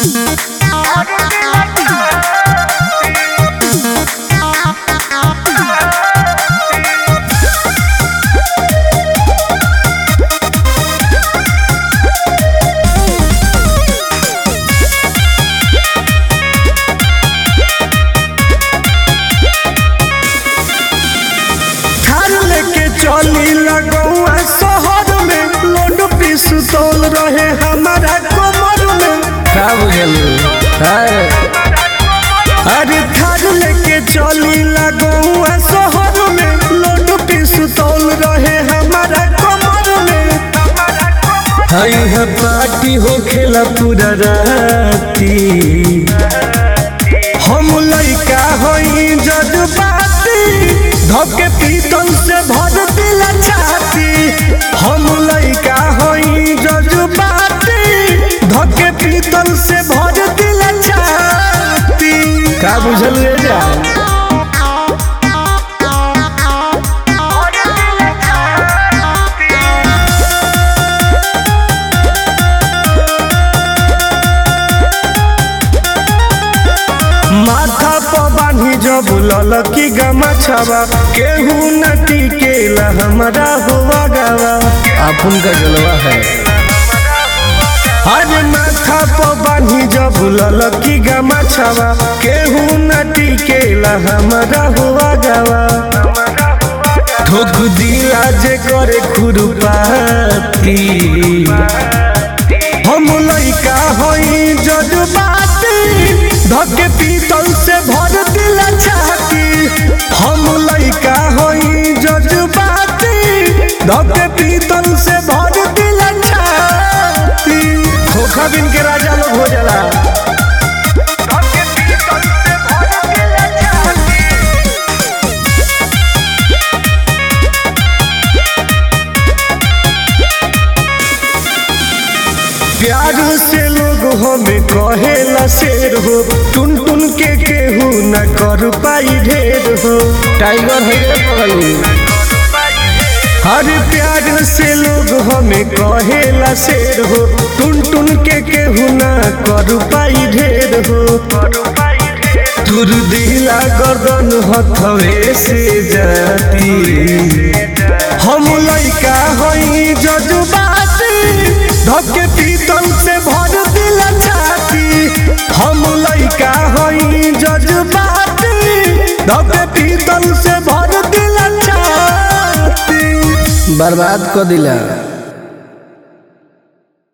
थार लेके चली लगौआ शहर में लोड पिस्तौल रहे हमारा कमर में का बुझलू अरे अरे थार लेके चली लगौआ शहर में लोड पिस्तौल रहे हमारा कमर में हई है पार्टी हो खेला पूरा राती हम लइका हई जज्बाती धके पीतल से भर दिल छाती हम लइका हई जज्बाती धके पीतल से भर दिल छाती का बुझल रे जा माथा पर बांधी जब ललकी गमा छवा केहू न टिकेला हमारा हुआ गवा अपन का जलवा है अरे माथा पर बांधी जब ललकी गमा छवा केहू न टिकेला हमारा हुआ गवा ठोक दिला जे करे खुरपाती हम लइका हई जज्बाती धके पीतल से भर दिल छाती हम लइका हई जज्बाती धके पीतल से भर दिल छाती खोखा बिन के राजा लोग हो जाला प्यार से लोग हमें कहेला शेर हो टुन टुन के केहू न कर पाई ढेर हो टाइगर है रे पगली हर प्यार से लोग हमें कहेला शेर हो टुन टुन के केहू न कर पाई ढेर हो तुर दिला गर्दन हथवे से जाती हम लइका हई जज्बाती धके पीतल से भर दिल छाती हम लइका हई जज्बाती धके पीतल से भर दिल छाती बर्बाद कर दिला